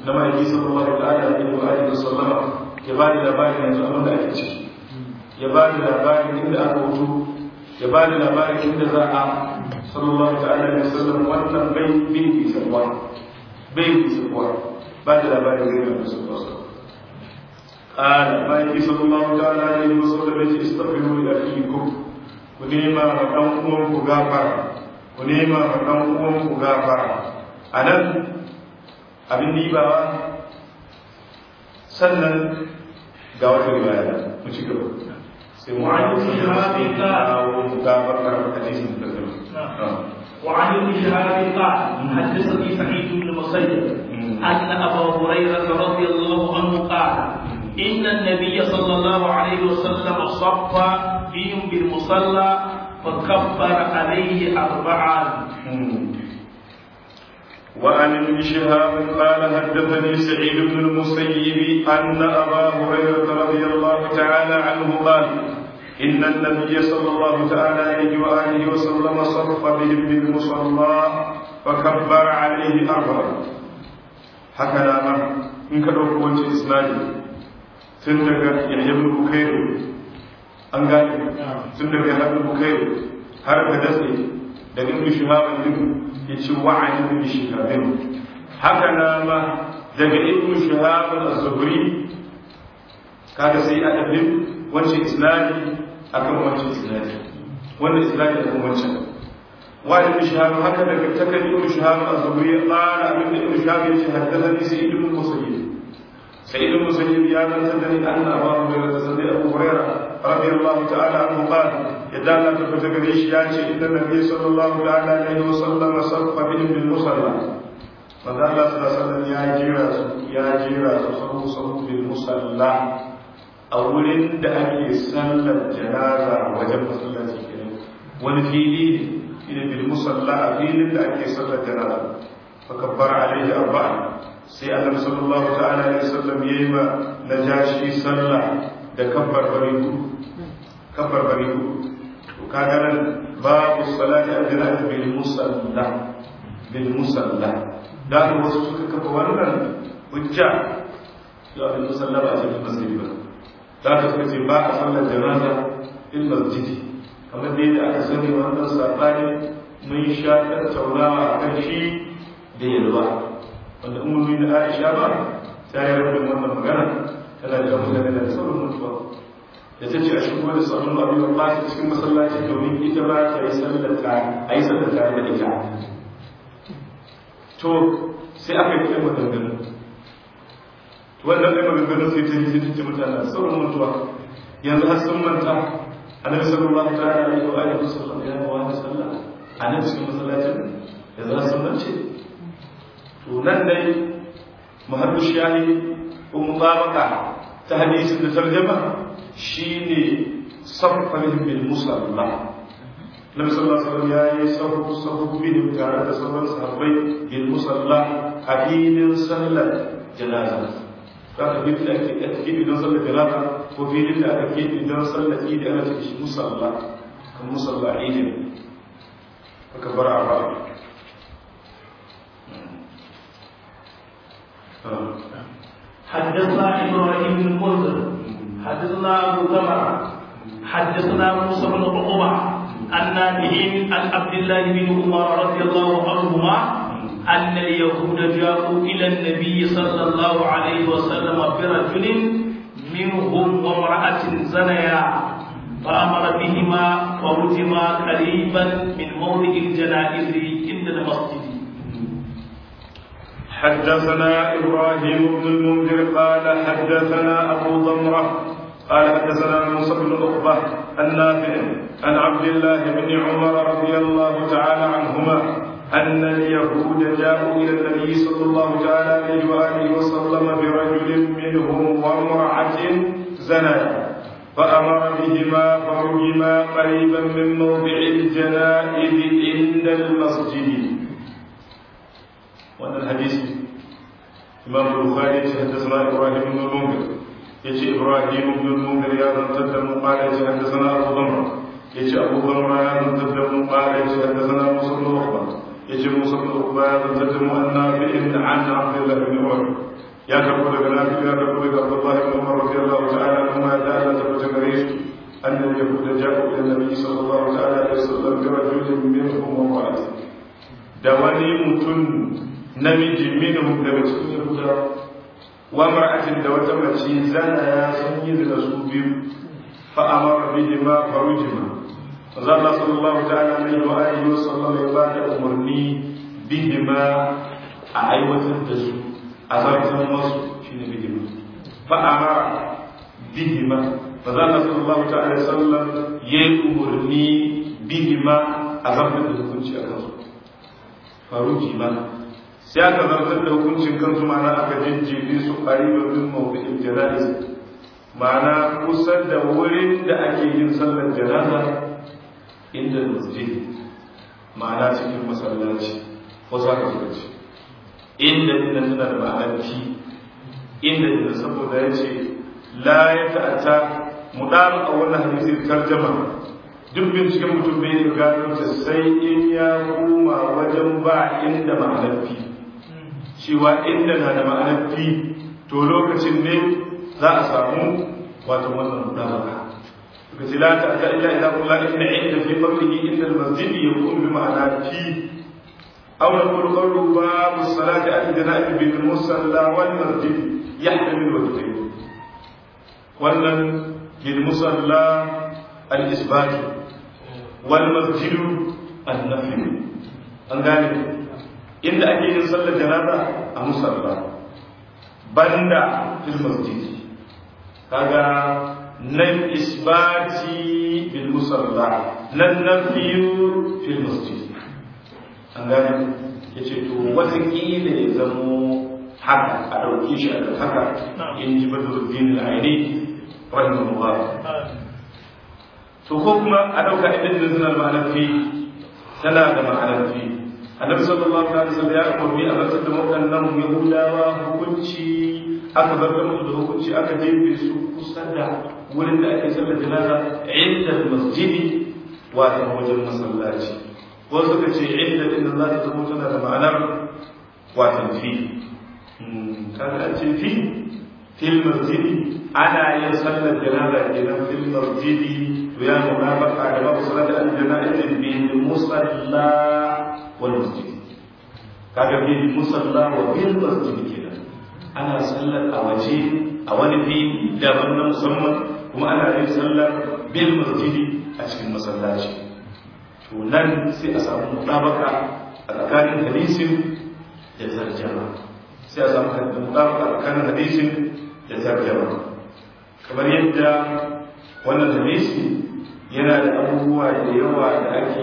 na ma'aiki sallallahu alaihi wa alihi wasallama ya ba da labarin yanzu abin da ake ciki ya ba da labarin inda aka wuto ya ba da labarin inda za a sallallahu ta'ala alaihi wasallam wannan bai bai bisarwa bai bisarwa ba da labarin gari da sallallahu alaihi قال ما يجي صلى الله تعالى عليه وسلم استغفروا لأخيكم ونيما فدان ku gafara ku nema ma ɗan uwanku gafara a nan abin dibawa sannan ga wata riwaya mu ci gaba sai mu وعن ابن شهاب قال mu gafara hadisin da وعن ابن شهاب قال حدثني سعيد بن المسيب ان ابا هريره رضي الله عنه قال ان النبي صلى الله عليه وسلم صف بهم بالمصلى فكبر عليه اربعا وعن ابن شهاب قال حدثني سعيد بن المسيب أن أبا هريرة رضي الله تعالى عنه قال إن النبي صلى الله تعالى عليه وآله وسلم صرف بهم بالمصلى فكبر عليه أربعا هكذا ما إن كان وجه إسماعيل تندق يحيى بن بكير أنقال تندق يحيى بن بكير هرب دسي daga ibn shihab din yace wa'ani ibn shihab haka na ma daga ibn shihab az-zuhri kaga sai a dabin wancan isnadi akan wancan isnadi wannan isnadi akan wancan wa ibn shihab haka daga takan ibn shihab az-zuhri qala ibn ibn shihab yace haddathani sa'id ibn musayyib سعيد بن مسيب يا من سدني ان ابا هريره سدني ابو هريره رضي الله تعالى عنه قال يدعى لا تفتكريش ياتي ان النبي صلى الله تعالى عليه وسلم صرف بهم بالمصلى manzo Allah sallallahu alaihi wasallam ya jira su ya jira su sahu sahu bil musalla a wurin da ake sallar janaza wajen masallaci kenan wani fili ne bil musalla a filin da ake sallar janaza fa kabbara alaihi arba'a sai annabi sallallahu ta'ala alaihi wasallam yayi ma najashi sallah da kabbar bari kabbar bari to kaga nan babu salati al-janaza bil musalla bil musalla da ka wasu suka kafa wannan hujja ya bil musalla ba a cikin masjidi ba da ka suka ce ba a sallar janaza il masjidi kamar dai da aka sani wannan sabani mun sha tattaunawa akan shi da yalwa wanda umarni da aisha ba ta yi rabin wannan magana tana da mutane da sauran mutuwa da ta ce a shigo da sauran abin da ba su cikin masallaci domin ita ba ta yi sallar tare a yi sallar tare da ita to sai aka yi kai maganganu wannan kai maganganu sai ta yi sai ta ce mutane da sauran mutuwa yanzu har sun manta annabi sallallahu ta'ala alaihi wa alihi wasallam ya yi wa sallah a nan cikin masallacin yanzu har sun mance to nan dai muhammadu shahi ko mutabaka ta hadisin da tarjama shine sarfahim bil musalla Nabi sallallahu alaihi wasallam yayi sahu sahu bin tare da sauran sahabbai bil musalla a filin sallar janaza zaka filin da ake ake idan sallar janaza ko filin da ake idan sallar idi ana cikin shi musalla kan musalla idi aka bar a ba حدثنا ابراهيم بن منذر حدثنا ابو ذمر حدثنا موسى بن عقبه عن نافع عن عبد الله بن عمر رضي الله عنهما ان اليهود جاءوا الى النبي صلى الله عليه وسلم برجل منهم وامراه زنيا فامر بهما فرجما قريبا من موضع الجنائز عند المسجد حدثنا إبراهيم بن المنذر قال حدثنا أبو ضمرة قال حدثنا موسى بن عقبة النافع عن عبد الله بن عمر رضي الله تعالى عنهما أن اليهود جاءوا إلى النبي صلى الله تعالى عليه وآله وسلم برجل منهم وامرأة زنا فأمر بهما فرجما قريبا من موضع الجنائز عند المسجد wannan hadisi imam bukhari ya ce haddasa ibrahim ibn munzir ya ce ibrahim ibn munzir ya zantar da mu qala ya ce haddasa abu dhamra ya ce abu dhamra ya zantar da mu qala ya ce haddasa musa ibn ukhba yace musa bin uqba ya zanzata mu annabi'in an abdullah bin umar ya karbo daga nafi ya karbo daga abdullah bin umar radiyallahu ta'ala anhu ma da Allah tabbata gare su أن اليهود جاءوا إلى النبي صلى الله تعالى عليه وسلم برجل منهم وامرأة دواني متن نمج منهم دمتن يهودا وامرأة دوات متي زنا سنيد رسول فأمر بهما فرجما فزال صلى الله تعالى عليه وآله وسلم يباد أمرني بهما أعيوة الدسو أزرت المصر شين بهما فأمر بهما فزال صلى الله تعالى وسلم يأمرني بهما أزرت الدسو أكسو فرجما sai aka zartar da hukuncin kansu ma'ana aka jejjefe su ƙariba min mawdu'in jana'iz ma'ana kusa da wurin da ake yin sallar janaza inda masjid ma'ana cikin masallaci ko za ka zuwa ce inda inda suna da ma'anar fi inda inda saboda ya ce la ya ta'ata mu ɗara a wannan hadisi tarjama duk binciken mutum bai yi gano ta sai in ya koma wajen ba inda ma'anar fi cewa inda na da ma'anar fi to lokacin ne za a samu wato wannan mudabaka suka ce la ta ta illa ila kullu inna inda fi qablihi inda al-masjid yakun bi ma'ana fi aw naqulu qawlu babu salati al-janabi bil musalla wal masjid yahtamilu wajhayn wannan bil musalla al-isbat wal masjid an-nafi an gane inda ake yin sallar janaza a musalla banda fil masjid kaga nan isbati bil musalla nan nafiyu fil masjid an gane yace to wata kila ya zamo haka a dauke shi a haka in ji badruddin al-aini rahimahullah to ko kuma a dauka idan da zuna ma'anar fi tana da ma'anar fi annabi sallallahu alaihi wasallam ya umarni a rantsar da waɗannan yahudawa hukunci aka zarta musu da hukunci aka jefe su kusa da wurin da ake sallar janaza inda masjidi wato wajen masallaci wasu suka ce inda inda za ta zama tana da ma'anar wato fi kaga an ce fi fil masjidi ana yin sallar janaza kenan fil masjidi to ya munafaka da babu salat al-janaza bil musalla wal masjid kaga bil musalla wa bil masjid kenan ana sallar a waje a wani fili daban na musamman kuma ana yin sallar bil masjidi a cikin masallaci to nan sai a samu mutabaka a tsakanin hadisin da tarjama sai a samu mutabaka a tsakanin hadisin da tarjama kamar yadda wannan hadisi yana da abubuwa da yawa da ake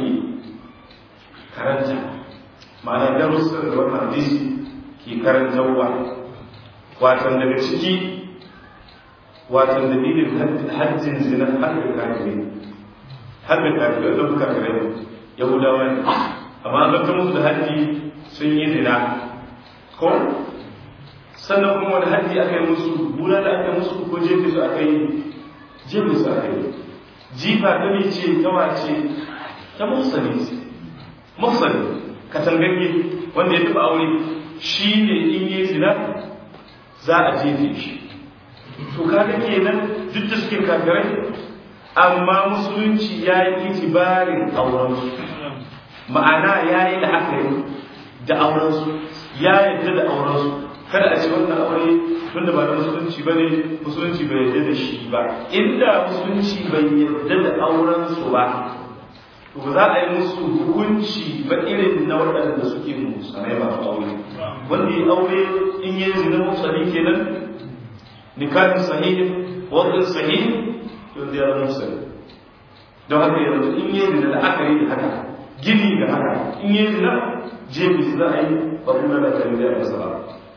karanta ma'ana darussan da wannan hadisi ke karantarwa watan daga ciki watan dalilin hajjin zina har da kafirai har da kafirai da suka kafirai yahudawa ne amma an zaka musu da hajji sun yi zina ko sannan kuma wani hajji aka yi musu bula da aka yi musu ko jefe su aka yi jefe su aka yi jifa ta ne ce ta wace ta mafsani mafsani katangagge wanda ya taba aure shi ne in yi zina za a jefe shi to kaga kenan duk da suke kafirai amma musulunci ya yi itibarin aurensu ma'ana ya yi la'akari da aurensu ya yadda da aurensu kada a ce wannan aure tunda ba da musulunci ba ne musulunci bai yadda da shi ba inda musulunci bai yadda da aurensu ba to za a yi musu hukunci ba irin na waɗanda suke musulmai ba aure wanda ya aure in yi zina musulmi kenan nikahin sahihin wadin sahihin yanzu ya zama musulmi don haka yanzu in yi zina da aka yi da haka gini da haka in yi zina jebi za a yi ba kuma da kan da ya ba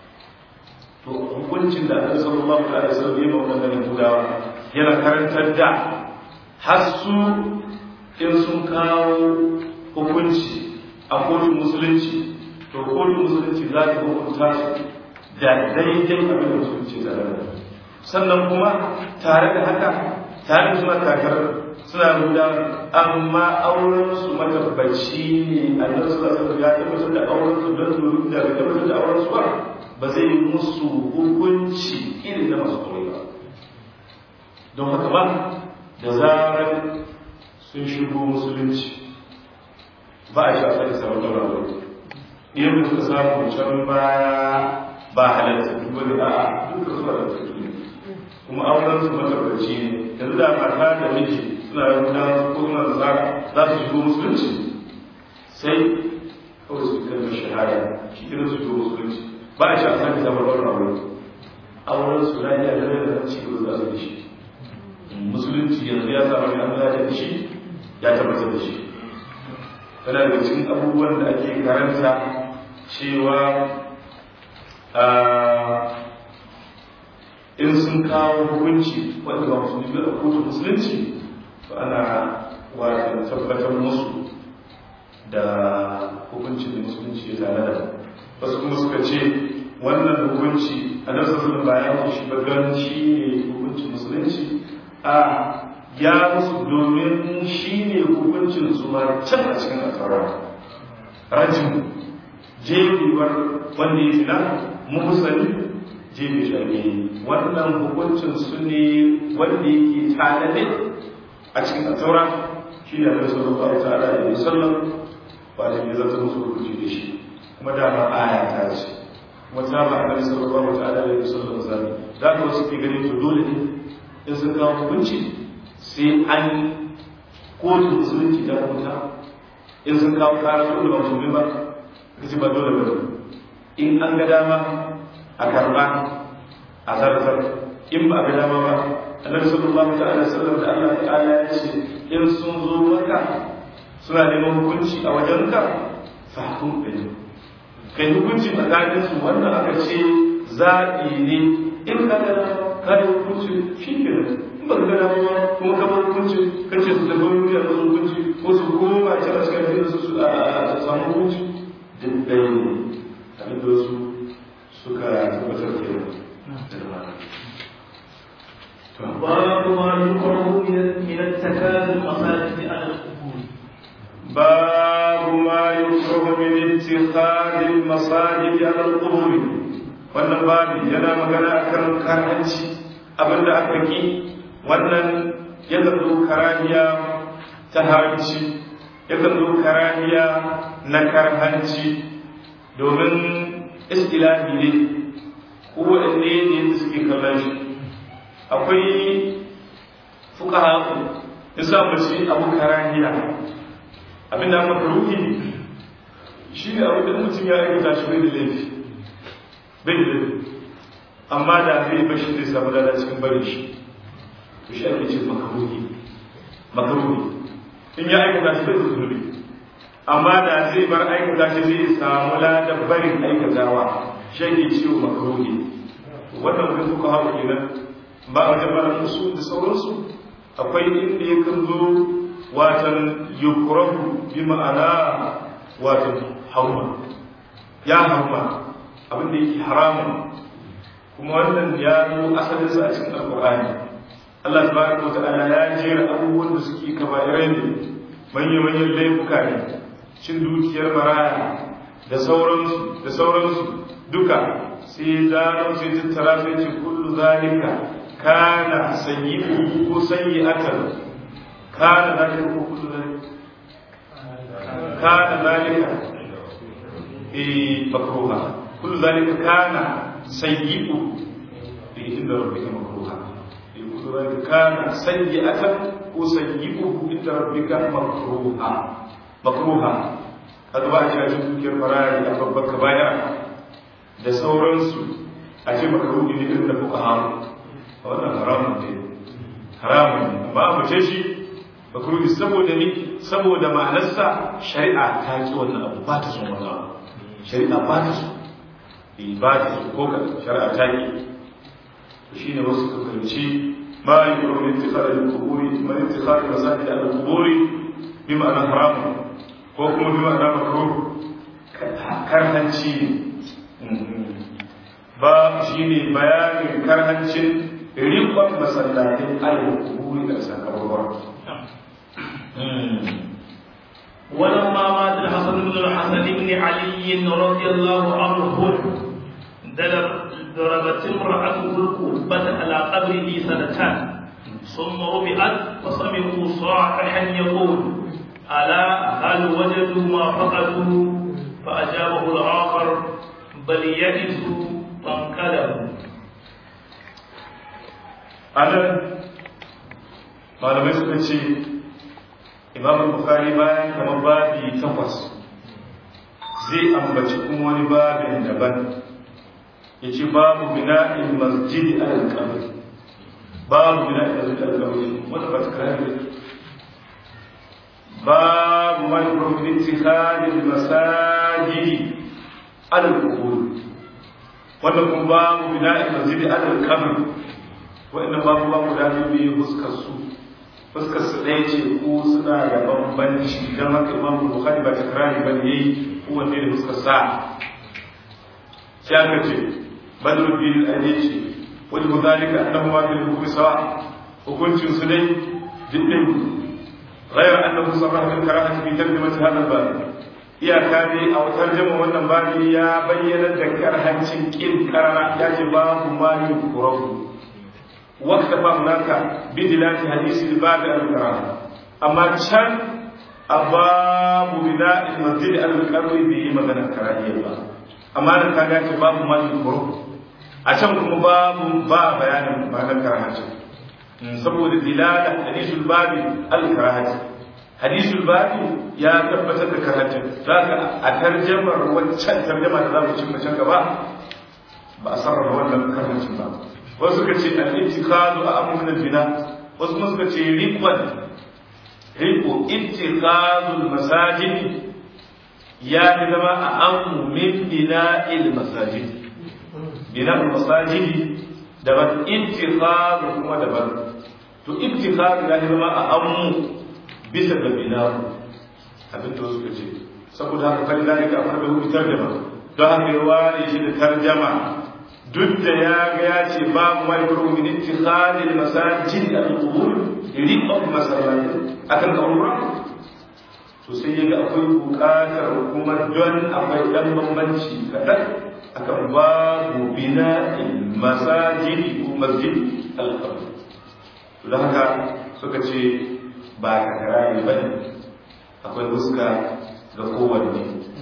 to hukuncin da annabi sallallahu alaihi wasallam ya ba wannan yahudawa yana karantar da har su in sun kawo hukunci a kotun musulunci to kotun musulunci za ta hukunta su da daidai abin da musulunci da rana sannan kuma tare da haka tare suna kakar suna guda amma auren su matabbaci ne annabi sallallahu alaihi wasallam ya tabbatar da auren su don su da tabbatar da auren su ba ba zai musu hukunci irin na masu aure ba don haka ba da zarar sun shigo musulunci ba a shafa da sabon daura aure idan da suka samu can baya ba halatta duk wani a duka su halatta ne kuma auren su matabbaci ne yanzu da mata da miji suna rubuta ko suna da tsara za su shigo musulunci sai kawai su kalmar shahada shi irin su shigo musulunci ba a shi a sake zama ɗaurin aure auren su na iya gare da ci gaba za su da shi musulunci yanzu ya samu ne an da shi ya tabbatar da shi yana daga cikin abubuwan da ake karanta cewa in sun kawo hukunci wanda ba musulmi ba a kotun musulunci to ana wato tabbatar musu da hukuncin da musulunci ya tare da wasu kuma suka ce wannan hukunci a nan sassan bayan shi ba don shi ne hukuncin musulunci a ya musu domin shi ne hukuncin su ma can a cikin asara rajin jebewar wanda ya fina muhusani jebe shari'i wannan hukuncin su ne wanda yake tanade a cikin asara shi ne alaihi sallallahu ta'ala alaihi wasallam ba da ya zata musu hukunci da shi kuma dama aya ta ce kuma ta ba alaihi sallallahu ta'ala alaihi wasallam zabi da ka wasu ke ganin to dole ne in sun kawo hukunci sai an kotu musulunci ta hukunta in sun kawo kara su da ba musulmi ba kace ba dole ba in an ga dama a karba a zartar in ba a ga dama ba annabi sallallahu ta'ala sallam da Allah ta'ala ya ce in sun zo maka suna neman hukunci a wajenka fa hukum ɗin kai hukunci tsakanin su wannan aka ce zaɓi ne in ka ga ka da hukunci shi ke in ba ka ga dama kuma ka bar hukunci ka ce su tafi wani da hukunci ko su koma can a cikin su su a samu hukunci duk ɗaya ne abin da wasu suka tabbatar ke باب ما يكره من اتخاذ المساجد على القبور باب ما يكره من اتخاذ المساجد على القبور wannan babi yana magana akan karhanci abinda aka ki wannan yakan zo karaniya ta haramci yakan zo karaniya na karhanci domin istilahi ne ko waɗanne ne da suke kallon shi akwai fuka haku ya sa mace abu karaniya abinda aka ruhi shi ne abu da mutum ya aikata shi bai da laifi bai da laifi amma da zai bashi zai samu dada cikin barin shi to shi ake ce makaruhi makaruhi in ya aikata shi bai da zunubi amma da zai bar aikata shi zai samu ladan barin aikatawa shi ake ce makaruhi wannan wani fuka haku kenan ba a wajen bada musu da sauransu akwai inda ya kan zo watan yukurahu bi ma'ana watan hauma ya hauma abin da yake haramun kuma wannan ya zo asalin sa a cikin alqur'ani Allah tabaraka wa ta'ala ya jera abubuwan da suke kaba'irai ne manyan manyan laifuka ne cin dukiyar maraya da sauransu da sauransu duka sai zaro sai tattara sai ce kullu zalika kana sayyi'u ko sayyi'atan kana zalika ko kullu zalika kana zalika eh makruha kullu zalika kana sayyi'u bi inda rabbika makruha eh kullu zalika kana sayyi'atan ko sayyi'u inda rabbika makruha makruha kaga ba a kira shi dukiyar farari a babbar kabaya da sauransu a ce makruhi ne irin da fuka hamu wannan haramun ne haramun ne amma a mace shi makruhi saboda ni saboda ma'anarsa shari'a ta ki wannan abu ba ta son wannan abu shari'a ba ta so eh ba ta so ko ka shari'a ta ki to shine wasu ka fahimci ma yuru min ittikhad al-quburi man ittikhad masajid al-quburi bi ma'ana haramun ko kuma bi ma'ana makruh karhanci ba shine bayanin karhancin rikon masallatin al kuburi da sa kabarwar ولما مات الحسن بن الحسن بن علي رضي الله عنه ضربت امرأته القبة على قبره سنتان ثم رفعت فسمعوا صاححا يقول ألا هل وجدوا ما فقدوا فأجابه الآخر بل يئسوا فانقلبوا أنا malamai suka ce imam bukhari bayan kamar babi takwas zai ambaci kuma wani babin daban ya ce babu bina'in masjidi al-qabr babu bina'in masjidi al-qabr wata ba ta kare babu man kurfin ittikhadil masajidi al-qubur wannan kuma babu bina'in masjidi al-qabr wa'annan babu babu da ne fuskar su fuskar su ɗaya ce ko suna da bambanci don haka imam bukhari ba takrari ba ne yayi kowanne da fuskar sa sai aka ce badru bin aje ce wani muzalika annahu ma bil hukmi sawa hukuncin su dai jiddin غير أنه صرح بالكراهة في ترجمة هذا الباب iyaka dai a wutar jama wannan babi ya bayyana da karhancin kin karara ya ce babu ma yukurahu واكتفى هناك بدلالة حديث الباب الكرامة أما كان أباب بناء المسجد القبر به مدن الكراهية أما أنا كان باب ما يذكره أشم كم باب باب بيان معنى الكراهة saboda dilala hadisul babi al-karahati hadisul babi ya tabbatar da karahati zaka a tarjamar wancan tarjama da zamu cimma can gaba ba a sarrafa wannan karahacin ba wasu suka ce al-ittikhadu a min bina wasu kuma suka ce riqwan riqu ittikhadul masajid ya fi zama a amu min bina'il masajid bina'il masajid daban ittikhadu kuma daban to ittikhadu ya fi zama a amu bisa ga bina'u abin da suka ce saboda haka kan zalika a farko fitar da ba don haka ya ware shi da tarjama duk da ya ga ya ce babu mai kuro min ittikhadil masajid al-qubur riqab masallatin akan kaura to sai ya ga akwai bukatar kuma don akwai dan bambanci kadan akan babu bina'il masajid ko masjid al-qubur to da haka suka ce ba ka karayi bane akwai fuska ga kowanne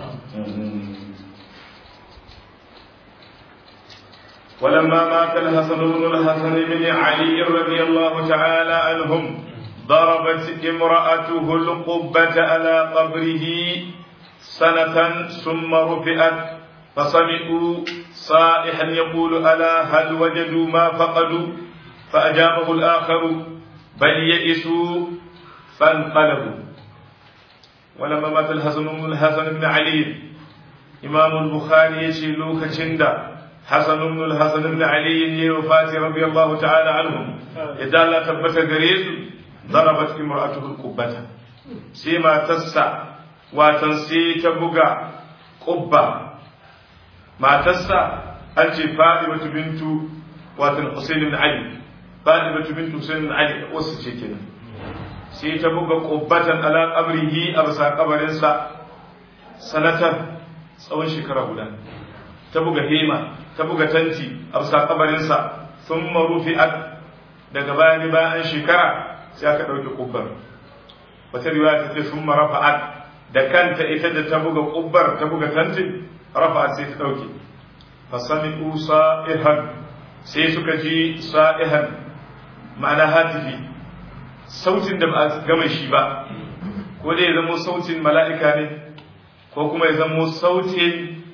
ولما مات الحسن بن الحسن بن علي رضي الله تعالى عنهم ضربت امرأته القبة على قبره سنة ثم رفعت فسمعوا صائحا يقول ألا هل وجدوا ما فقدوا فأجابه الآخر بل يئسوا فانقلبوا ولما مات الحسن بن الحسن بن علي إمام البخاري يشيلوك شندا حسن بن الحسن بن علي وفاة رضي الله تعالى عنهم إذا لا تبت غريز ضربت امرأته القبة سيما تسع وتنسي تبقى قبة ما تسع أنت فاطمة بنت واتن حسين بن علي فاطمة بنت حسين بن علي وسجتنا sai ta buga ƙubbatan ala ƙabrihi a bisa ƙabarinsa sanatan tsawon shekara guda ta buga hema ta buga tanti a bisa ƙabarinsa sun marufi'at daga bayan bayan shekara sai aka ɗauke ƙubbar wata riwaya ta ce sun marafa'at da kanta ita da ta buga ƙubbar ta buga tantin rafa'at sai ta ɗauke fasami sa'ihan sai suka ji sa'ihan ma'ana hatifi sautin da ba a gama shi ba ko dai ya zamo sautin mala'ika ne ko kuma ya zamo sautin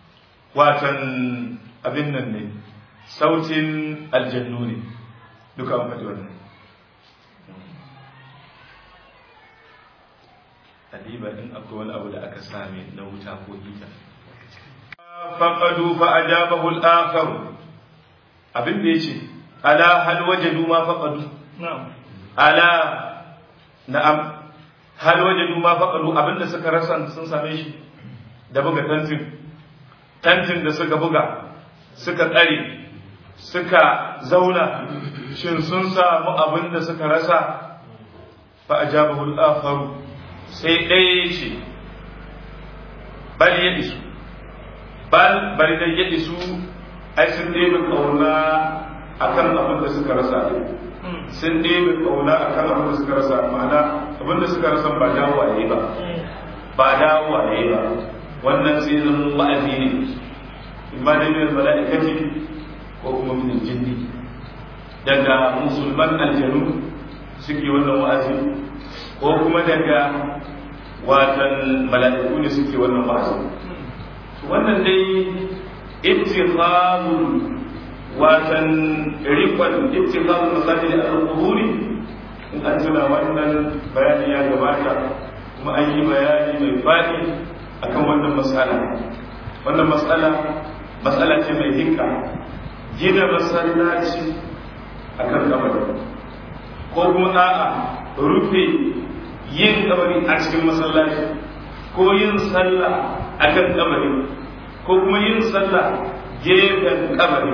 watan abin nan ne sautin aljannu ne duka an faɗi wannan adiba in akwai wani abu da aka same na wuta ko hita faqadu fa ajabahu al-akhar abin da yace ala hal wajadu ma faqadu na'am ala na'am hal wajadu ma faqalu abinda suka rasa sun same shi da buga tantin tantin da suka buga suka tsare suka zauna shin sun samu abin da suka rasa fa ajabahu al-akharu sai ɗaya ce bal ya isu bal bari da ya isu ai sun ɗebe ƙauna akan abin da suka rasa sun ɗebe ƙauna akan abin da suka rasa ma'ana abin da suka rasa ba dawowa ne ba ba dawowa ne ba wannan sai zama wa'azi ne imma da min mala'ikati ko kuma min jinni daga musulman aljanu suke wannan wa'azi ko kuma daga watan mala'iku ne suke wannan wa'azi wannan dai ittiqamul watan riqan ittiqamul masajid al-quburi in an tuna wannan bayani ya gabata kuma an yi bayani mai faɗi akan wannan matsala wannan matsala matsala ce mai hinka gina masallaci akan kabari ko kuma a'a rufe yin kabari a cikin masallaci ko yin sallah akan kabari ko kuma yin sallah gefen kabari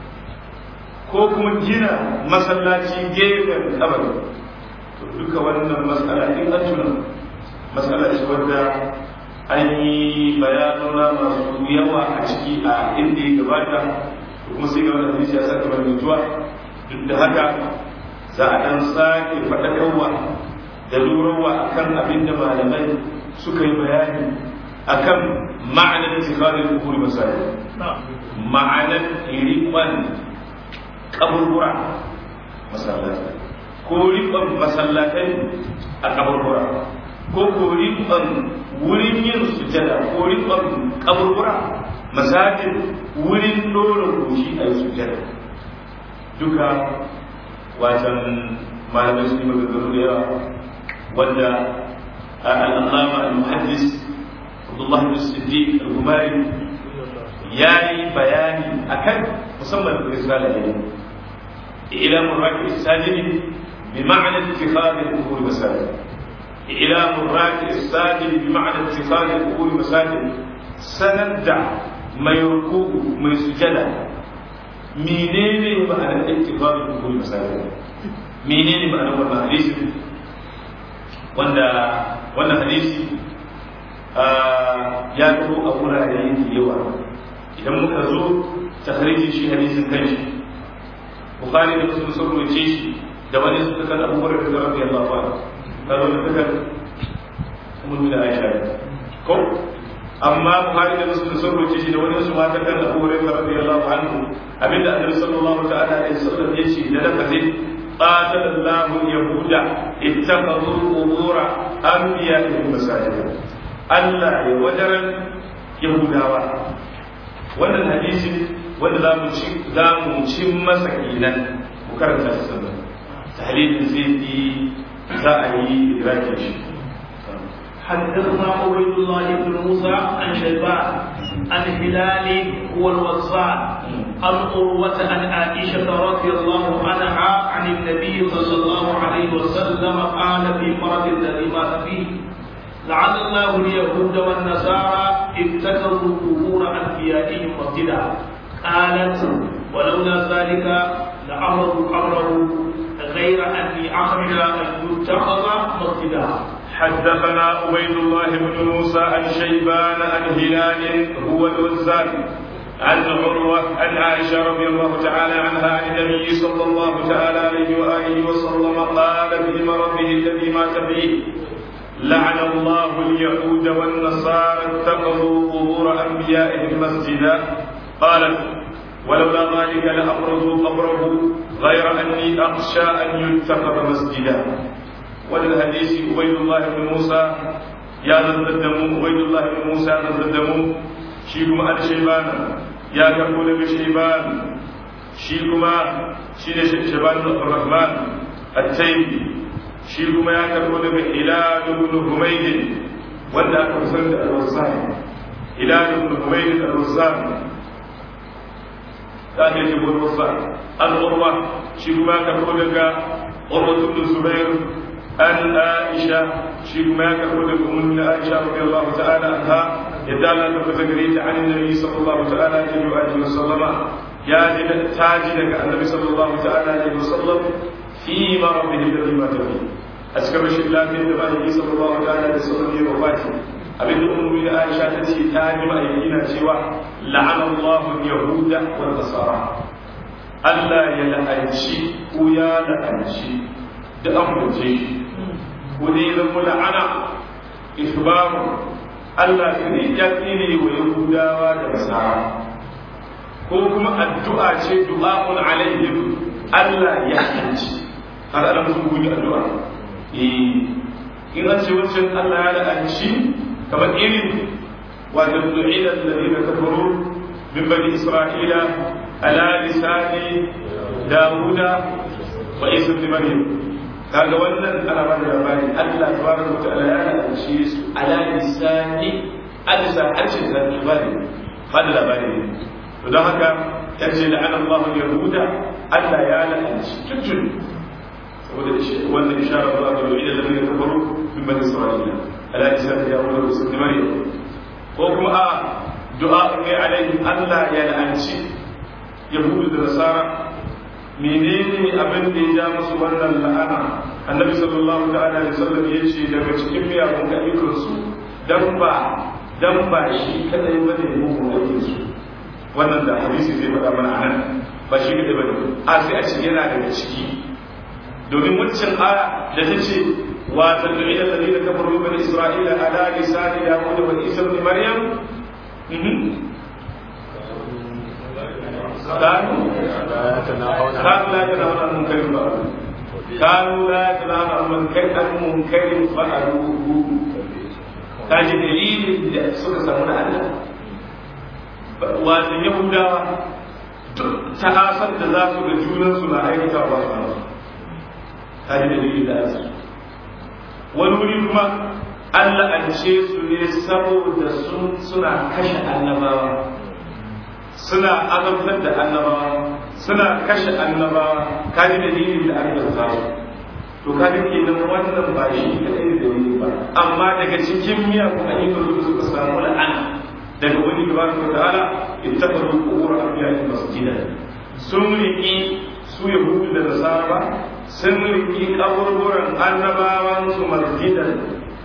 ko kuma gina masallaci gefen kabari to duka wannan matsala in an tuna matsala ce wadda an yi bayanuna masu yawa a ciki a inda ya gabata kuma sai ga wannan hadisi ya saka mai zuwa duk da haka za a dan sake faɗakarwa da lurarwa akan abin da malamai suka yi bayani akan ma'anar tikharin kuburi masajid ma'anar riƙon kaburbura masallatai ko riƙon masallatai a kaburbura ko ko riƙon wurin yin sujada ko riƙon kaburbura masajid wurin ɗora goshi a yi sujada duka wajen malamai su yi maganganu da yawa wanda al'allama al-muhaddis abdullahi bin siddiq al-gumari ya yi bayani akan musamman da risala ne ila muraki sajidi bi ma'ana ittikhad al-qubur masajid ila muraki sajidi bi ma'ana ittikhad al-qubur masajid sanadda mai ruku mai sujada menene ma'anar ittikhad al-qubur masajid menene ma'anar wannan hadisi wanda wannan hadisi ya zo a wurare da yawa idan muka zo takharijin shi hadisin kanshi bukhari da muslim sun rubuce shi da wani su kan abu hurairah da radiyallahu anhu da wani kan ummu da aisha ko amma bukhari da muslim sun rubuce shi da wani su mata kan abu hurairah radiyallahu anhu abinda annabi sallallahu ta'ala alaihi wasallam yace da lafazin قاتل الله اليهود اتخذوا قبور انبيائهم مساجدا Allah ya wajaran Yahudawa wannan hadisi wanda za mu ci za mu ci masa kenan mu karanta shi sannan tahlilin zai yi za a yi idrakin shi حدثنا عبيد الله بن موسى عن شيبان عن هلال هو الوصال عن عروة عن عائشة رضي الله عنها عن النبي صلى الله عليه وسلم قال في مرض الذي مات فيه لعل الله اليهود والنصارى اتخذوا قبور انبيائهم مسجدا قالت ولولا ذلك لامروا قبره غير اني اخرج ان يتخذ مسجدا حدثنا عبيد الله بن موسى عن شيبان عن هلال هو الوزان عن عروة عن عائشة رضي الله تعالى عنها عن النبي صلى الله تعالى عليه وآله وسلم قال في مرضه الذي مات فيه لعن الله اليهود والنصارى اتخذوا قبور انبيائهم مسجدا قالت ولولا ذلك لابرزوا قبره غير اني اخشى ان يتخذ مسجدا وللحديث عبيد الله بن موسى يا نزدمو عبيد الله بن موسى نزدمو شيكما عن شيبان يا كفول بشيبان شيكما شين شيبان الرحمن التيمي shi kuma ya karbo daga hilal ibn humayd wanda aka san da al-wazzan hilal ibn humayd al-wazzan ta ne ibn wazzan al-urwa shi kuma ya karbo daga urwa ibn zubair an aisha shi kuma ya karbo daga ummu aisha radiyallahu ta'ala anha yadda Allah ta fata gare ta an nabi sallallahu ta'ala alaihi wa alihi wa sallama ya ji ta ji daga annabi sallallahu ta'ala alaihi wasallam fi marabihi alladhi mata fi a cikin rashin lafiyar da bayan sallallahu ta'ala alaihi wasallam ya wafati abin da ummu da Aisha ta ce ta ji ma'aiki na cewa la'ana Allahu yahuda wa nasara Allah ya la'anci ko ya la'anci da amince shi ko dai zama la'ana isbaru Allah ne ya tsine wa yahudawa da nasara ko kuma addu'a ce du'a'un alaihim Allah ya la'anci har ana musu gudu addu'a eh in an ce wancan Allah ya la'anci kamar irin wato du'ila alladhina kafaru min bani isra'ila ala lisani dawuda wa isa ibn maryam kaga wannan ana ba da labari Allah tabaraka wa ta'ala ya la'anci su ala lisani alisa harshen da labari ba da labari ne to don haka yace la'ana Allah yahuda Allah ya la'anci tuntun saboda wannan isharar zuwa ga wani da zai kafaru min bani isra'ila ala lisan dawud wa ibn maryam ko kuma a du'a ne alaihim Allah ya la'anci yahudu da nasara menene abin da ya ja musu wannan la'ana annabi sallallahu ta'ala alaihi wasallam ya ce daga cikin miyagun ayyukan su dan ba dan ba shi kadai bane mugun aikin su wannan da hadisi zai faɗa mana anan ba shi kadai bane a sai a ce yana daga ciki domin wancan aya da ta ce wa tad'u ila alladhina kafaru min isra'ila ala lisani dawud wa isa ibn maryam كانوا كانوا لا يتناهون عن منكر فعلوه كانوا لا يتناهون عن منكر عن منكر فعلوه kaji dalilin da suka samu na Allah wato Yahudawa ta asar da za su ga junansu na aikata ba su nasu kaji dalilin da ake wani wuri kuma Allah an ce su ne saboda suna kashe annabawa suna azabtar da annabawa suna kashe annabawa kaji dalilin da aka zama to kaji kenan wannan ba shi kadai da dalili ba amma daga cikin miyagun ayyukan da suka samu la'ana daga wani tabaraka wa ta'ala ittakhadhu qubur anbiya'i masjidan sun riki su yahudu da nasara sun riki kaburburan annabawan su masjidan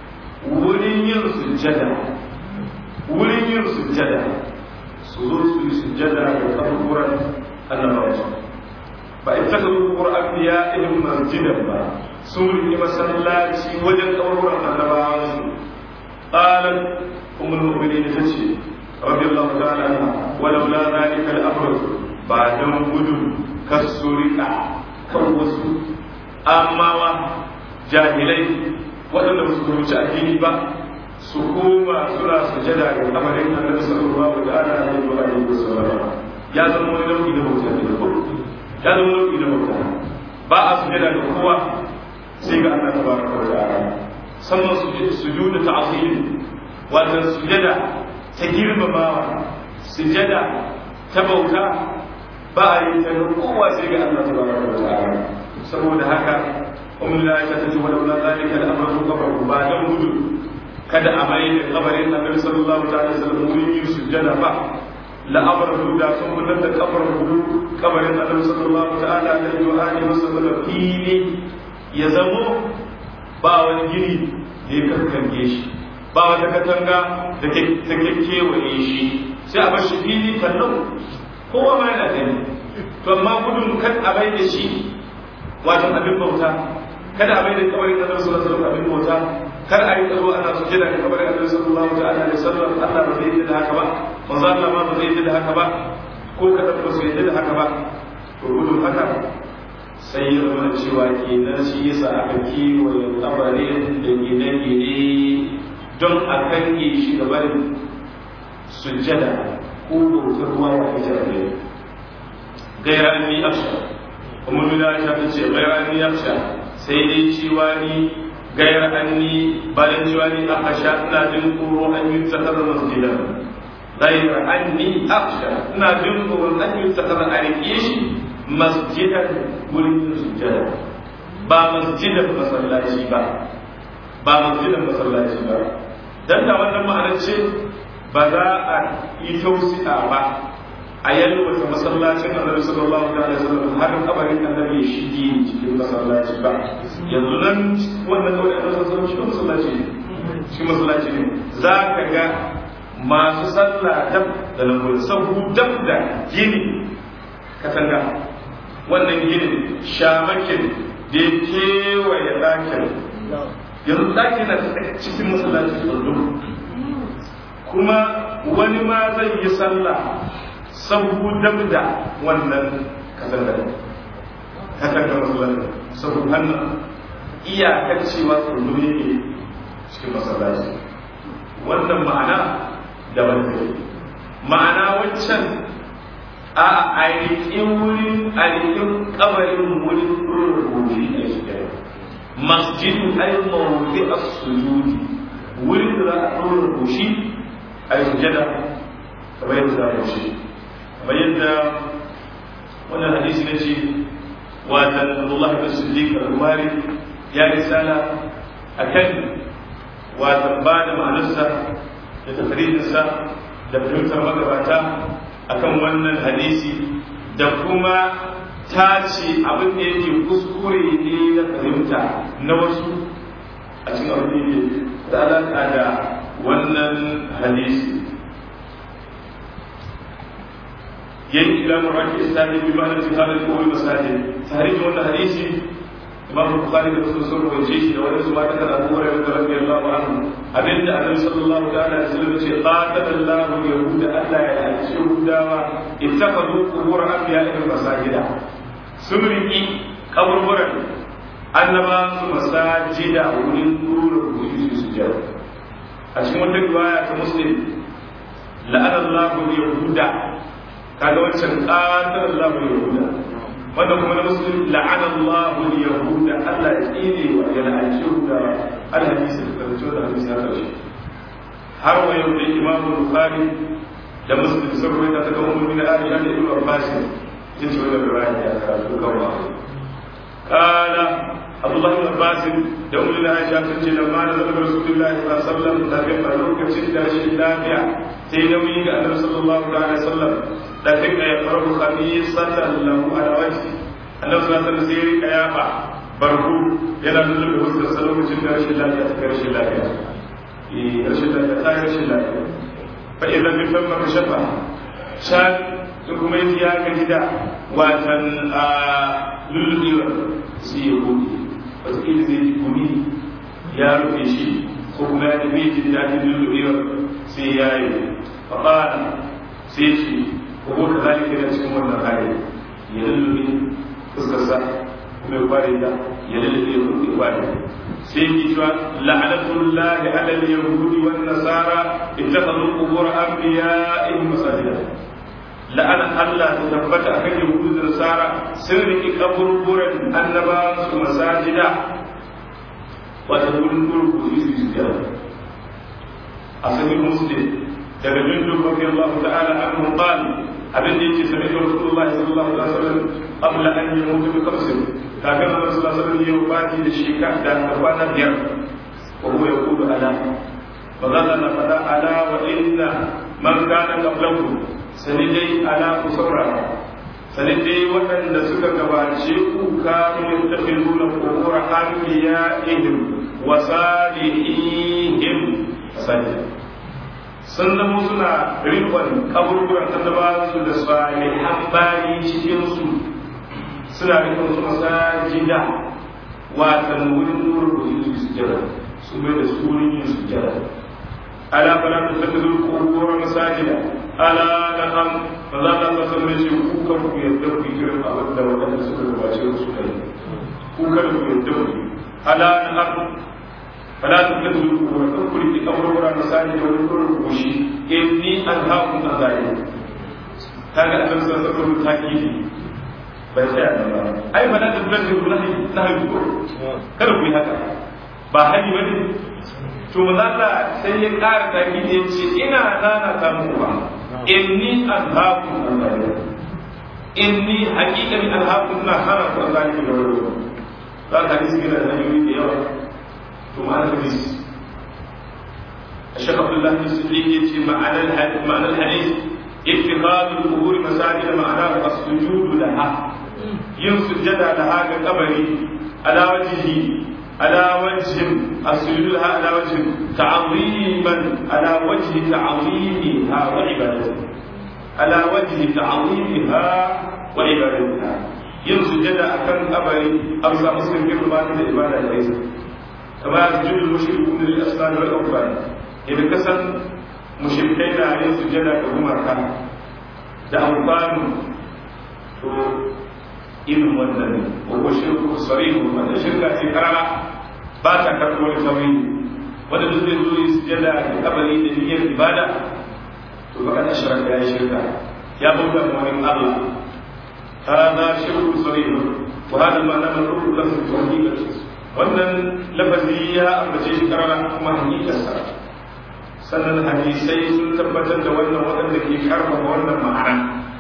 wurin yin sujjada wurin yin sujjada su zo su yi sujjada ga kaburburan annabawansu ba in ta kabu qur'an ya ibn masjidan ba sun yi masallaci wajen kaburburan annabawansu qalan ummul mu'minin tace radiyallahu ta'ala anha walau la zalika al-amr ba dan gudun kasurika kan wasu amawa jahilai waɗanda ba su fahimci addini ba su koma suna sujada ga kamarin annabi sallallahu alaihi wa alihi wasallam ya zama wani nau'i na bauta ne ya zama nau'i na bauta ba a sujada ga kowa sai ga Allah tabaraka wa ta'ala sannan sujudu ta'zim wannan sujada ta girmamawa sujada ta bauta ba a yi ta kowa sai ga Allah tabaraka wa ta'ala saboda haka umar da aisha ta ce walau la zalika al-amru qabru ba dan gudu kada a mai da kabarin annabi sallallahu alaihi wasallam wurin yin sujjada ba la'amar da sun gudanar da kabar hudu kabarin annabi sallallahu ta'ala alaihi wa alihi wasallam fili ya zamo ba wani gini da ya kankange shi ba wata katanga da ta kekewaye shi sai a bar shi fili kallon kowa ma yana gani to amma gudun kan a bai da shi wajen abin bauta kada a bai da kabarin annabi sallallahu alaihi wasallam abin bauta kar a yi tsaro ana su jira da kabarin annabi sallallahu ta'ala alaihi wasallam Allah ba zai yi da haka ba manzo Allah ma ba zai yi da haka ba ko kada ba su yi da haka ba to gudun haka sai ya zama cewa kenan shi yasa aka kiwaye kabarin da gine-gine don a kange shi da barin sujjada ko bautar ruwa wa ita ne gaira an yi afsha kuma nuna ta ce gaira an yi afsha sai dai cewa ni غير أني بل جواني أخشى نادم قرون أن يتخذ مسجدا غير أني أخشى نادم قرون أن يتخذ أريكيش مسجدا ولد سجدا با مسجدا مسلاتي با با مسجدا مسلاتي با dan da wannan ma'anar ce ba za a yi tausi'a ba a yalwata masallacin annabi sallallahu alaihi wasallam har kabarin annabi ya shige cikin masallaci ba yanzu nan wannan kawai annabi sallallahu alaihi wasallam masallaci ne shi masallaci ne za ka ga masu sallah dab da lambar sahu dab da gini katanga wannan ginin shamakin da ya kewaye ɗakin yanzu ɗakin na cikin masallaci tsundum kuma wani ma zai yi sallah sabu dab da wannan katangar katangar masallaci sabu hannun iyakar cewa tsundum yake cikin masallaci wannan ma'ana da wani ma'ana wancan a ainihin wurin ainihin kabarin wurin rubuci a shi masjidin ay mawdi as-sujudi wurin da za a ɗora rubuci a yi sujada kamar yadda za a shi kamar yadda wannan hadisi na ce watan Allah bin Siddiq al-Umari ya risala akan watan ba da ma'anarsa da tafridinsa da fahimtar magabata akan wannan hadisi da kuma ta ce abin da yake kuskure ne na fahimta na wasu a cikin abin da da alaƙa da wannan hadisi yayin ilamun raki islami bi ma'anar jihadin kowai masajin tarihin wannan hadisi imam bukhari da muslim sun rawaye shi da wani zuwa daga abu hurairah da radiyallahu anhu abinda annabi sallallahu alaihi wasallam ce qatalallahu yahuda Allah ya alci yahudawa ittakhadhu qubur anbiya'ihim masajida sun riki kaburburan annaba su masajida wurin dura rubuci su sujada a cikin wata riwaya ta muslim la'anallahu yahuda kaga wancan qatalallahu yahuda wanda kuma na musulun la'ana Allahu yahuda Allah ya tsine wa ya la'anci yahuda alhadisi da karanci da hadisi ya karshe har wa yau da Imam Bukhari da Muslim sun rawaita ta kawo mun da Aisha da Ibn Abbas jin ce wannan riwaya ya karatu kawa kana Abdullah ibn Abbas da Ummu Aisha sun ce lamma da Nabi Rasulullah sallallahu alaihi wasallam da ga lokacin da shi lafiya sai nauyi ga Annabi sallallahu alaihi wasallam da dinga ya farko khamisatan lahu ala wajhi annabi sallallahu alaihi wasallam sai ya yafa barhu yana nuna da wasu da lokacin da rashin lafiya ta rashin lafiya eh rashin lafiya ta rashin lafiya fa idan bi famma kashafa shan su kuma yi ya ga gida watan a lullubewa sai ya gobe wasu ƙili zai ji gumi ya rufe shi ko kuma ya tafi jin daɗin lullubewa sai ya yi faɓa sai shi ko ka zalika yana cikin wannan hali ya lullube fuskarsa kuma ya kware da ya lullube ya kuɗe kware sai yi cewa la'anatullahi ala al-yahudi wan nasara ittakhadhu qubur anbiya'ihim masajida la'ana Allah ta tabbata akan yahudu da nasara sun riki kaburburan annabawan su masajida wata wurin gurgu su su su a sahih muslim daga jundub radiyallahu ta'ala anhu qala abin da yake sami da Rasulullahi sallallahu alaihi wasallam qabla an yamutu bi qabsin kafin Allah sallallahu alaihi wasallam ya wafati da shekar da kwana biyar wa huwa yaqulu ala fa na fada ala wa inna man kana qablakum sani dai ala ku saurara sani dai waɗanda suka gabace ku kanu yattakhiduna qubur anbiya'ihim wa salihihim sajda sun zama suna rikon kaburburan annaba su da salihan bayi cikin su suna rikon su masajida watan wurin wurin da su jira su mai da su wurin yin su jira ala fala ta tafi zuwa kowa masajida ala na am ba za ta san da shi ku kan ku yadda ku kiran abin da wadanda suka gabace su kai ku kan ku yadda ku ala na am فلا تتخذوا وتذكر في امر مساجد وذكر الوشي اني انهاكم عن ذلك kaga annabi sallallahu alaihi wasallam takidi bai tsaya nan ba ai ba da tabbata ku nahi nahi ko kada ku yi haka ba hali bane to manzo sai ya ƙara takidi ya ce ina nana ta muku ba inni anhaakum an zalika inni haqiqatan anhaakum na hana ku an zalika da wani ba hadisi yana da hanyoyi da yawa ثم الحديث الشيخ عبد الله بن الصديق يأتي معنى الحديث معنى الحديث ittikhadul qubur masajid ma'ana as-sujudu laha yin sujjada laha ga kabari ala wajhi ala wajhi as-sujudu laha ala wajhi ta'ziman ala wajhi ta'zimiha wa ibadatiha ala wajhi ta'zimiha wa ibadatiha yin sujjada akan kabari amsa muslim girma da ibada da isa kama sujudu mushrikun lil asnam wal awfan idan kasan mushrikai na yin sujjada ga gumaka da amfanu to irin wannan ne ko shirku sarihu wanda shirka ce karara ba ta karɓar wani sauri wanda duk zai zo yi sujjada da kabari da niyyar ibada to ba kana shirka ya shirka ya bauta ma wani Allah hada shirku sarihu wa hada ma'ana mar'u lahu tawhid wannan lafazi ya ambace shi karara kuma hakikarsa sannan hadisai sun tabbatar da wannan waɗanda ke karfafa wannan ma'ana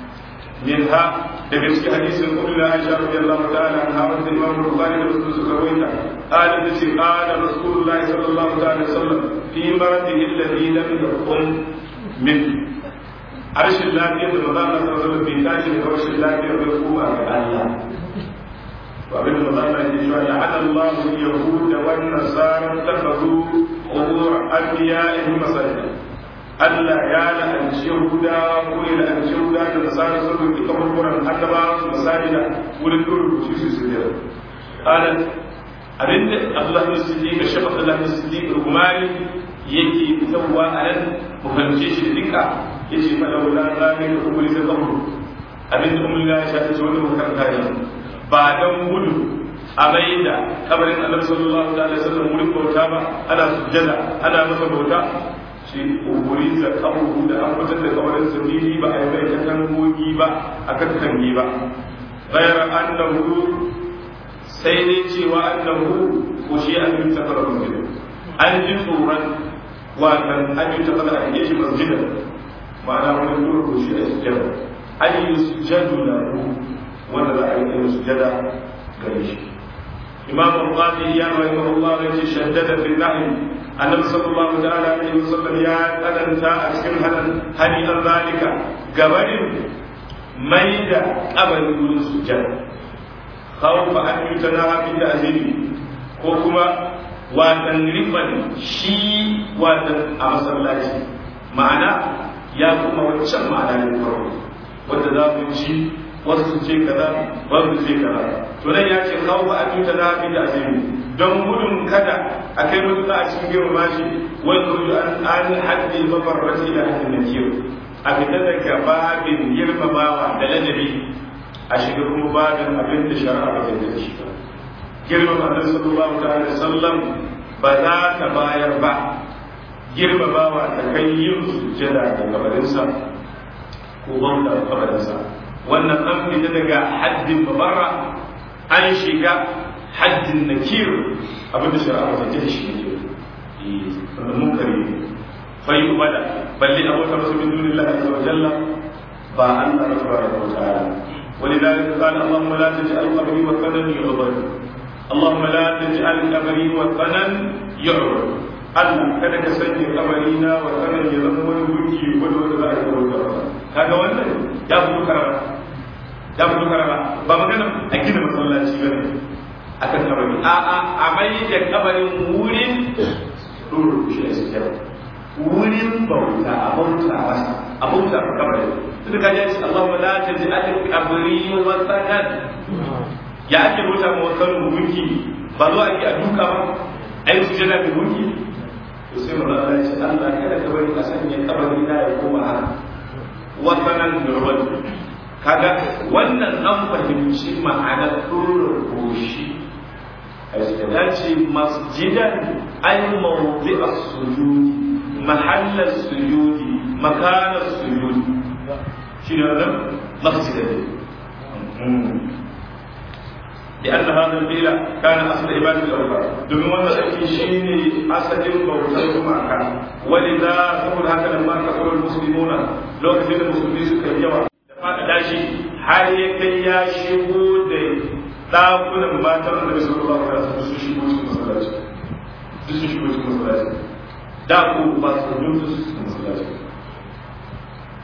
min ha daga cikin hadisin kullu Aisha radiyallahu ta'ala anha wanda Imam Bukhari da Muslim suka rawaita qala ta ce qala Rasulullahi sallallahu ta'ala wasallam fi maradihi alladhi lam yakun min arshin lafiyar da maza Allah sallallahu alaihi wasallam bai tashi daga rashin lafiyar bai kuma ga Allah وابن مطلع يقول لعن الله اليهود والنصارى اتخذوا قبور انبيائهم مساجد Allah ya la'anci Yahuda ko ya la'anci Yahuda da Nasara sun rubuta kaburburan annabawa su masajida wurin rubuci su su jira. Qalat abinda Allah ya siddiq da shafa Allah ya siddiq rumari yake fitowa a nan mu fahimce shi da dinka yace fa laula zalika kubuli da qabr abinda umma ya shafi wani makaranta ne ba don gudu a mai da kabarin annabi sallallahu alaihi wasallam wurin bauta ba ana sujjada ana masa bauta shi uburi da kaburu da an fitar da kabarin sabili ba a yi mai katangogi ba a kattange ba ghayra annahu sai dai cewa annahu ko shi an yi tafara masjid an ji tsoron watan an yi tafara a yi shi masjidan ma'ana wani dole ko shi a sujjada an yi sujjadu lahu wanda za a yi kai sujada gare shi imam al-qadi ya rahimahu Allah ya ce shaddada fi nahi annabi sallallahu ta'ala alaihi wasallam ya tsananta a cikin hadan hani an zalika gabarin mai da kabarin wurin sujada khawfa an yutana fi ta'zimi ko kuma watan rifan shi watan a masallaci ma'ana ya kuma wancan ma'ana ne farko wanda za mu ci wasu su ce kaza wasu su ce kaza to nan ya ce kawo ba a tuta na fi da azumi don gudun kada a kai mutum a cikin girma shi wani kudu an an haddi mafarraci da haddin na kiyo a fita daga babin girmamawa da ladabi a shiga kuma babin abin da shari'a ba ta da shi ba girmama annabi sallallahu alaihi wasallam ba za ta bayar ba girmamawa ta kai yin sujjada da kabarinsa ko bauta da kabarinsa wannan an fita daga haddin babarra an shiga haddin nakir abin da shari'a ba ta shi ne wannan munkari fa yi ubada balle abota masu min dunillahi azza wa jalla ba Allah tabaraka wa ta'ala ولذلك قال اللهم لا تجعل قبري وثنا يعبد اللهم لا تجعل قبري وثنا يعبد Allah kada ka sanya kabarina wa sanar ya zama wani gunki wani wanda za a yi bauta kaga wannan ya fito karara ya fito karara ba magana a gina masallaci ba ne akan kabari a a a mai da kabarin wurin dole shi ne sujjada wurin bauta a bauta masa a bauta a kabarin tunda kaji ya ce Allahumma la taj'al qabri wa sanan ya ake bauta ma wasan gunki ba zo ake a duka ba ai sujjada ga gunki to sai mun Allah ya ce Allah kada ka bari a sanya kabari na ya koma haka wasanan nurban kaga wannan an fahimci ma'anar ɗorar goshi a ya ce masjidan ay mawdi as-sujudi mahallar sujudi makanar sujudi shi ne wannan masjidan لأن هذا الفعل كان أصل عبادة الأوثان دومين wannan aiki shine asalin bautar gumaka ولذا saboda haka nan ma kasar muslimuna lokacin da musulmi suka yi yawa da fada shi har ya kai ya shigo da dakunan matan annabi sallallahu alaihi wasallam su shigo cikin masallaci duk su shigo cikin masallaci da ku ba su duk su cikin masallaci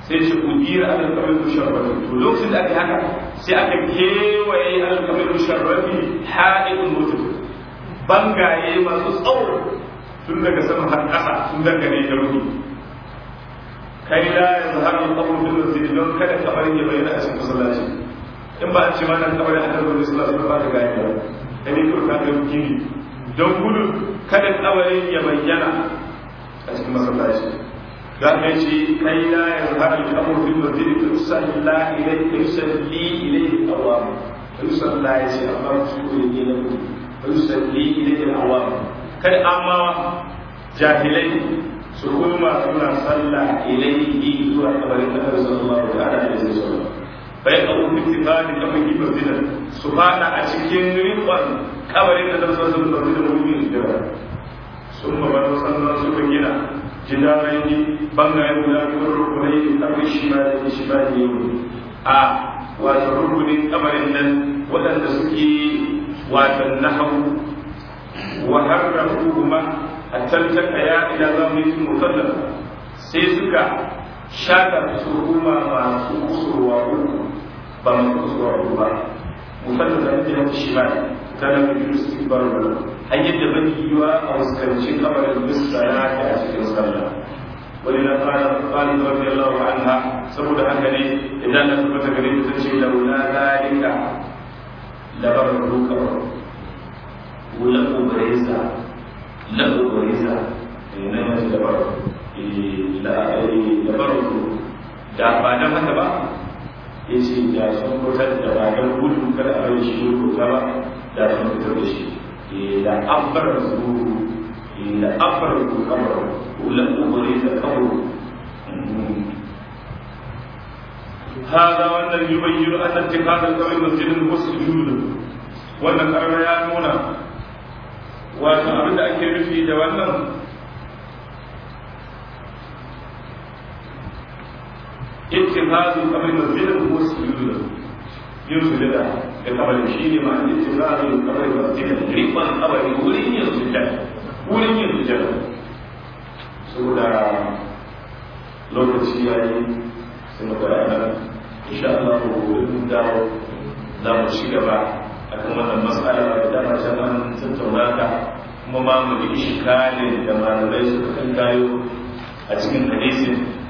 sai ce udira alal qabr musharrafi to lokacin da aka haka sai aka kewaye alal qabr musharrafi ha'idun mutum bangaye masu tsawo tun daga sama har ƙasa sun dangane da ruhi kai la yanzu har yi qabr bil masjid don kada kabarin ya bayyana a cikin masallaci in ba a ce ma nan kabarin annabi sallallahu alaihi wasallam ba da gani ba kai ne kurka da gini don gudun kada kabarin ya bayyana a cikin masallaci za ka ce kai la ya zahara al-amru fil masjid fa yusalla ilayhi fa yusalli ilayhi al-awam fa yusalla ya ce amma su ne ne na mutum fa yusalli ilayhi al-awam kada amma jahilai su kuma suna sallah ilayhi zuwa kabarin Annabi sallallahu alaihi wasallam bai abu ittifaqi da mun yi masjidan su fada a cikin rikon kabarin da Annabi sallallahu alaihi wasallam da mu'minin da sun ma bar sannan suka gina jidarai ne bangayen guda biyar rukunai da kafin shi ba da shi ba da yau a wato rukunin kabarin nan waɗanda suke watan nahawu wa harrafu kuma a tantaka ya ila zamanin mukallaf sai suka shaka su kuma masu kusurwa uku ba masu kusurwa uku ba mukallaf da ake hanta shi ba ta da mai yusuf barbar hanyar da bai yiwa a fuskanci kabarin bisa ya ta a cikin sallah wani na fara fara da wani Allah wa anha saboda haka ne idan na tabbata gare ta ce laula zalika labar ruka wula ubareza la ubareza na yanzu labar labar da ba dan haka ba ya ce da sun fitar da ba dan gudun kada a rai shi ruka ba da sun fitar da shi da أبرزوا إلى أبرزوا قبره ولم أبرز قبره هذا وأن يبين أن اتخاذ القبر مسجدا هو سجود وأن الأمر يا نونا وأن أبدا أكل في جوانا اتخاذ القبر مسجدا هو سجود يوسف da kabarin shi ne ma'an da tsirarin kabarin masjidin rikon kabarin wurin yin sujjada wurin yin sujjada saboda lokaci ya yi sai mu gara nan insha Allah ko wurin dawo za mu ci gaba a kan wannan matsala da dama can an tattauna ta kuma ma mu bi ishikalin da malamai suka kan kayo a cikin hadisin